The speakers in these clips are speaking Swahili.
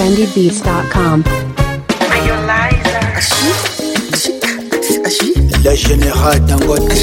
trendybeats.com. Le général Dangote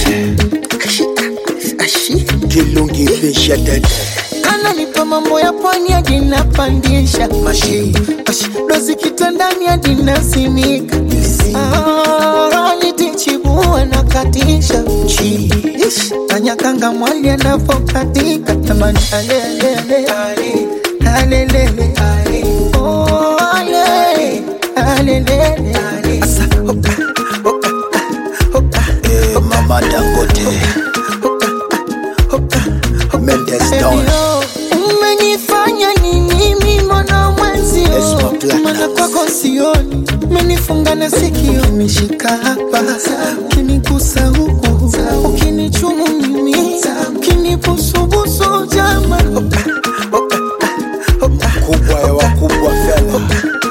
Kilungi fisha dede ananipa mambo ya pwani hadi napandisha Mashi dozi kitandani hadi nasimika Ah, nitichibua na katisha Chi Ish, kanyakanga mwali anavokatika tamani alelele alelele Oh, ale, alelele Asa, oka, oka, oka, eh, Mama Dangote Mendes Down Elio, umenifanya nini mimi mwana mwenzio Esma Platinum. mana kwako sioni umenifunga na sikio umeshika hapa ukinigusa huku ukinichumu mimi ukinibusubusu jama Kubwa ya wakubwa fela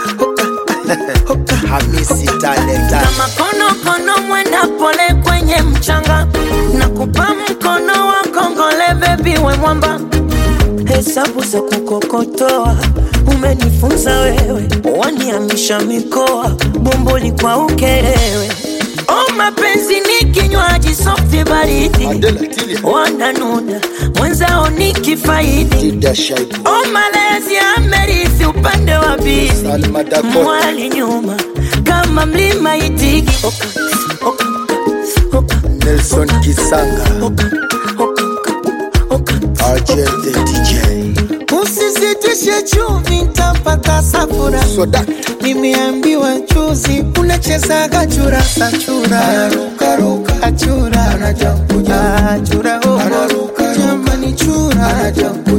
Hamisi talenta kama konokono mwenda pole kwenye mchanga na kupa mkono wa kongole bebi we mwamba hesabu za kukokotoa umenifunza wewe waniamisha mikoa bomboli kwa ukerewe o mapenzi ni kinywaji softi baridi Adela Tilia wananuna mwenzao ni kifaidi Dida Shaibu o malezi amerithi upande wa bizi Salma Dakota mwali nyuma kama mlima itigi oka, oka, oka, Nelson Kisanga oka, oka, oka, RJ the DJ usisitishe chumvi ntapata safura Soda nimeambiwa juzi unachezaga churasa chura achura achura oh. jamani chura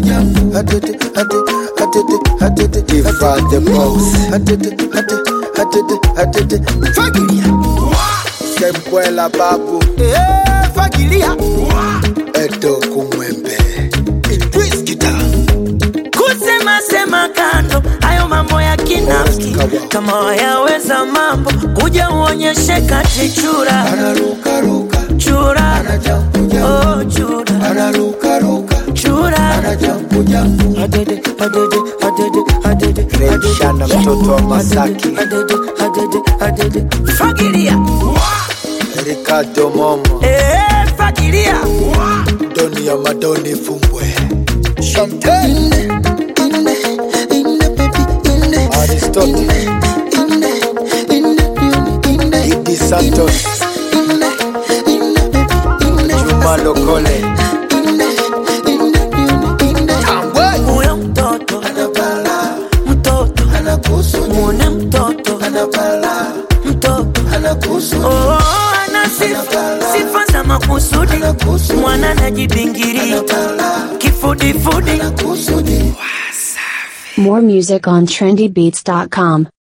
Ifa the boss fagilia Sembwela babu Eh, fagilia Edo kumwembe Idris Kita kusema sema kando hayo mambo ya kinafiki kama wayaweza mambo kuja uonyeshe kati chura chura oh, chura chura Adede, adede, adede, adede, adede. Shana mtoto wa Masaki Adede, adede, adede. fagilia Ricardo Momo Eh, fagilia Doni ya Madoni Fumbwe Champagne Aristotle Idi Santos Juma Lokole Tambwe huyo mtoto mtoto mwone mtoto mtoto oh, ana sifa sifa za makusudi mwana anajibingiria kifudifudi More music on trendybeats.com.